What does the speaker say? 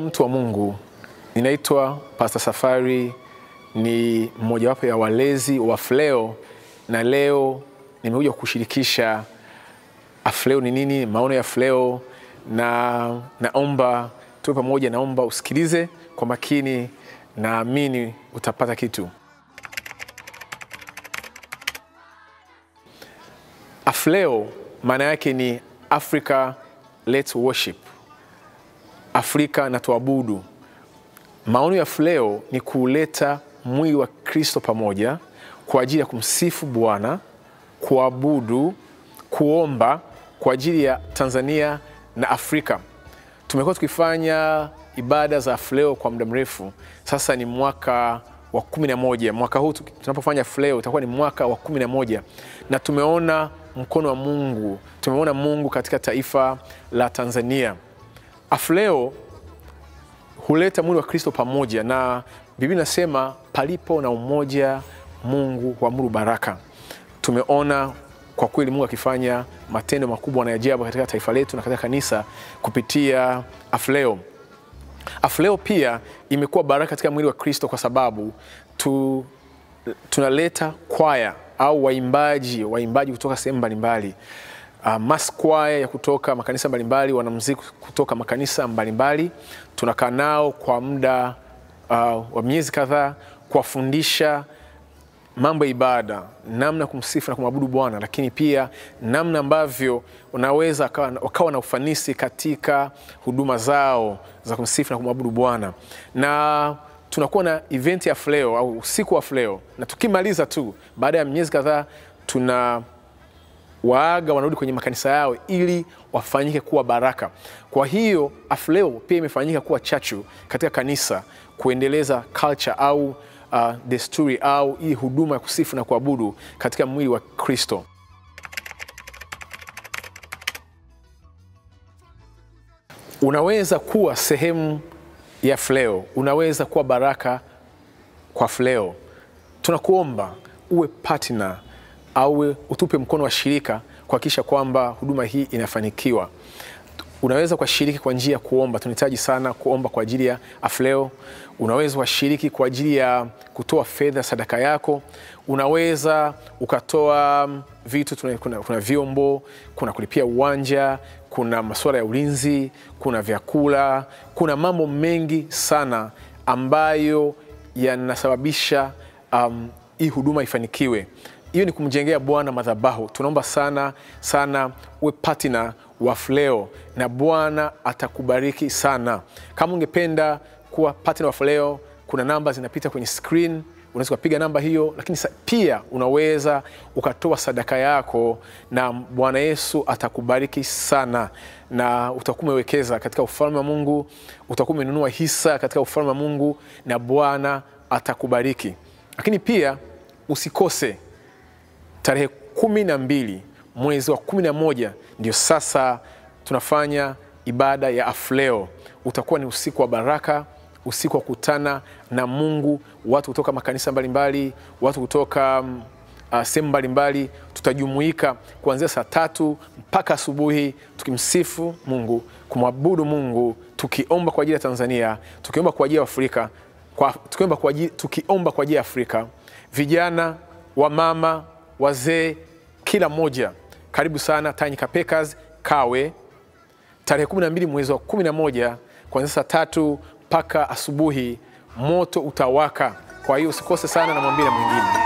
mtu wa Mungu, ninaitwa Pastor Safari, ni mmojawapo ya walezi wa Afleo, na leo nimekuja kushirikisha Afleo ni nini, maono ya Afleo, na naomba tuwe pamoja, naomba usikilize kwa makini, naamini utapata kitu. Afleo maana yake ni Africa Let's Worship, Afrika na tuabudu. Maono ya Afleo ni kuleta mwili wa Kristo pamoja kwa ajili ya kumsifu Bwana, kuabudu, kuomba kwa ajili ya Tanzania na Afrika. Tumekuwa tukifanya ibada za Afleo kwa muda mrefu sasa, ni mwaka wa kumi na moja. Mwaka huu tunapofanya Afleo itakuwa ni mwaka wa kumi na moja na tumeona mkono wa Mungu, tumeona Mungu katika taifa la Tanzania. Afleo huleta mwili wa Kristo pamoja, na Biblia inasema palipo na umoja Mungu huamuru baraka. Tumeona kwa kweli Mungu akifanya matendo makubwa na ajabu katika taifa letu na katika kanisa kupitia Afleo. Afleo pia imekuwa baraka katika mwili wa Kristo kwa sababu tu, tunaleta kwaya au waimbaji waimbaji kutoka sehemu mbalimbali uh, mass kwaya ya kutoka makanisa mbalimbali, wanamuziki kutoka makanisa mbalimbali. Tunakaa nao kwa muda uh, wa miezi kadhaa kuwafundisha mambo ya ibada, namna ya kumsifu na kumwabudu Bwana, lakini pia namna ambavyo unaweza wakawa na ufanisi katika huduma zao za kumsifu na kumwabudu Bwana. Na tunakuwa na event ya Afleo au usiku wa Afleo, na tukimaliza tu baada ya miezi kadhaa tuna waaga wanarudi kwenye makanisa yao ili wafanyike kuwa baraka. Kwa hiyo Afleo pia imefanyika kuwa chachu katika kanisa kuendeleza culture au uh, desturi au hii huduma ya kusifu na kuabudu katika mwili wa Kristo. Unaweza kuwa sehemu ya Afleo, unaweza kuwa baraka kwa Afleo. Tunakuomba uwe partner au utupe mkono wa shirika kuhakikisha kwamba huduma hii inafanikiwa. Unaweza kushiriki kwa njia ya kuomba. Tunahitaji sana kuomba kwa ajili ya Afleo. Unaweza kushiriki kwa ajili ya kutoa fedha, sadaka yako. Unaweza ukatoa vitu, kuna, kuna vyombo, kuna kulipia uwanja, kuna masuala ya ulinzi, kuna vyakula, kuna mambo mengi sana ambayo yanasababisha um, hii huduma ifanikiwe. Hiyo ni kumjengea Bwana madhabahu. Tunaomba sana sana uwe partner wa Afleo na Bwana atakubariki sana. Kama ungependa kuwa partner wa Afleo, kuna namba zinapita kwenye screen, unaweza ukapiga namba hiyo, lakini pia unaweza ukatoa sadaka yako na Bwana Yesu atakubariki sana, na utakuwa umewekeza katika ufalme wa Mungu, utakuwa umenunua hisa katika ufalme wa Mungu na Bwana atakubariki. Lakini pia usikose tarehe kumi na mbili mwezi wa kumi na moja ndio sasa tunafanya ibada ya Afleo. Utakuwa ni usiku wa baraka, usiku wa kutana na Mungu, watu kutoka makanisa mbalimbali, watu kutoka uh, sehemu mbalimbali. Tutajumuika kuanzia saa tatu mpaka asubuhi tukimsifu Mungu, kumwabudu Mungu, tukiomba kwa ajili ya Tanzania, tukiomba kwa ajili ya Afrika, kwa, tukiomba kwa ajili, tukiomba kwa ajili ya Afrika, vijana, wamama, wazee, kila mmoja karibu sana Tanyika Packers Kawe, tarehe 12 mwezi wa 11 kuanzia saa tatu mpaka asubuhi, moto utawaka. Kwa hiyo usikose sana, na mwambie na mwingine.